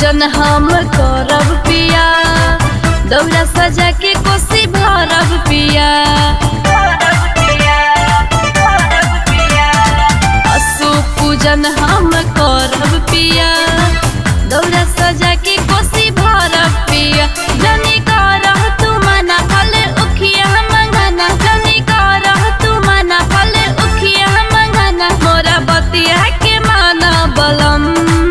पूजन हम करब पिया दौरा सजा के कोसी भरब पिया असु पूजन हम करब पिया दौरा सजा के कोसी भरब पिया जनी करह तू मना फल उखिया मंगना जनी करह तू मना फल उखिया मंगना मोरा बतिया के माना बलम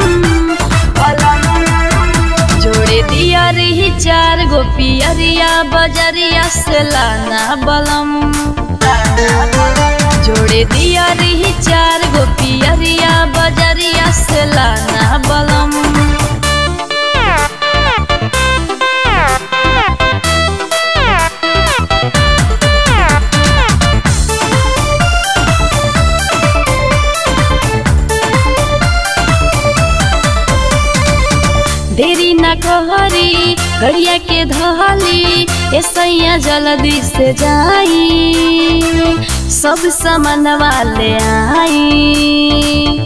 जोड़े दिया रही चार गो पियरिया बजरिया से लाना बलम जोड़े दिया रही चार गो पियरिया बजरिया से लाना बलम देरी न कहरी गड़िया के धहली ऐसैया जल्दी से जाई सब सामान वाले आई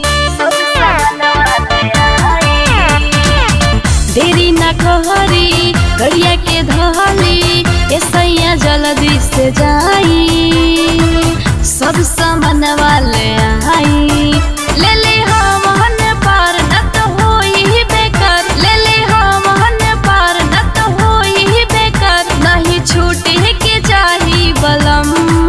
देरी न कहरी गड़िया के धहली ऐसैया जल्दी से जाई सब सामान वाले आई ले ले हमन पार न तो होई बेकार ले ले हमन पार न तो होई बेकार नहीं छूटे के चाही बलम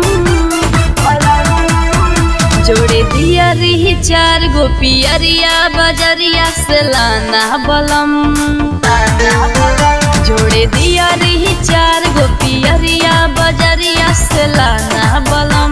जोड़े दिया रही चार गो पियरिया बजरिया से लाना बलम जोड़े दिया रही चार गो पियरिया बजरिया से लाना बलम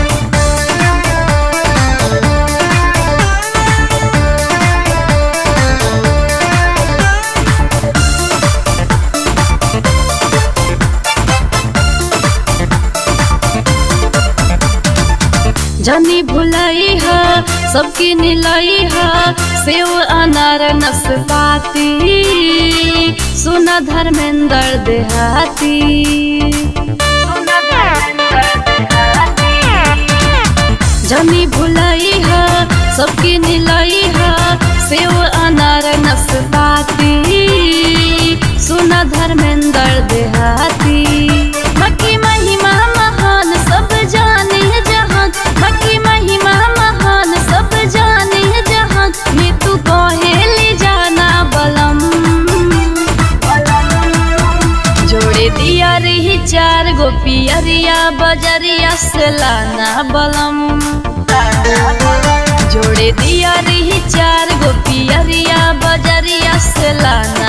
जनी भुलाई है सबकी निलाई है सेव अनार नसपाती सुना धर्मेंद्र देहाती जनी भुलाई है सबकी निलाई है सेव अनार नसपाती सुना धर्मेंद्र देहाती मक्की महिमा महान सब जाने जहां मक्की महिमा महान सब जाने जहां ये तू कहेली जाना बलम जोड़े दिया रही चार गो पियरिया बजरिया से लाना बलम जोड़े दिया रही चार गो पियरिया बजरिया से लाना